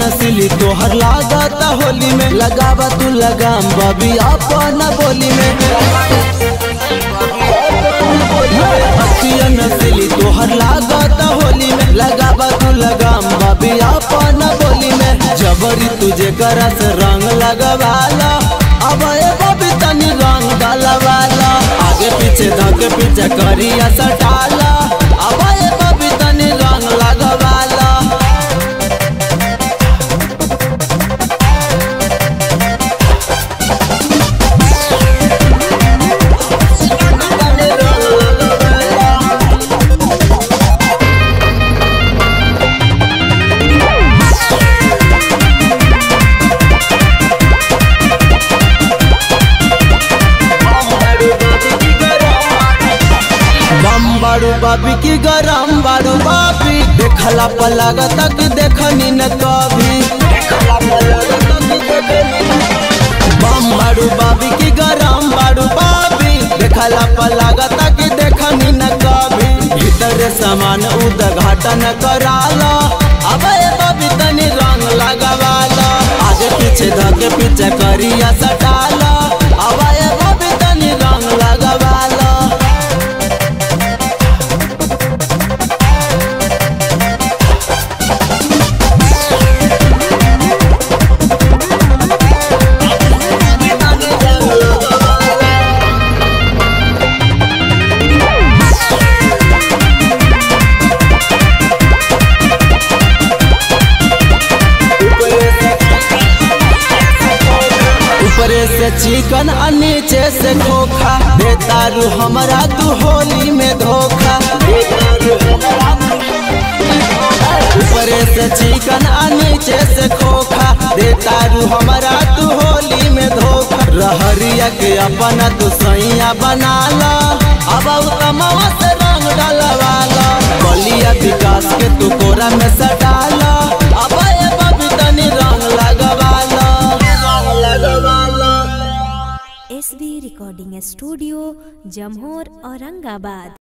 नसीली तोहर लागत होली में लगावा तू लगाम बबी अपन बोली में अखिया नसीली तोहर लागत होली में लगावा तू लगाम बबी अपन बोली में जबरी तुझे करा से रंग लगवाला अब ए बबी तनी रंग डलवाला आगे पीछे धके पीछे करिया सटाला अब ए बबी तनी रंग लगवाला बम बाड़ू बाबी की गरम बाड़ू बाबी देखला पलग तक देखनी न कभी बम बाड़ू बाबी की गरम बाड़ू बाबी देखला पलग तक देखनी न कभी भीतर सामान उद्घाटन कराला अब ए बाबी तनी रंग लगवाला आगे पीछे धके पीछे करिया सटाला अब ए बाबी तनी रंग लगवाला ऊपरे से चिकन आ नीचे से खोखा बेतारू हमरा तू होली में धोखा ऊपरे से चिकन आ नीचे से खोखा बेतारू हमरा तू होली में धोखा रहरिया के अपना तू सैया बनाला अब कमावा से रंग डलवाला बलिया विकास के तू कोरा में सटाला अब ए बबी तनी रंग लगवाला रंग लगवाला S B recording studio Jamhor Aurangabad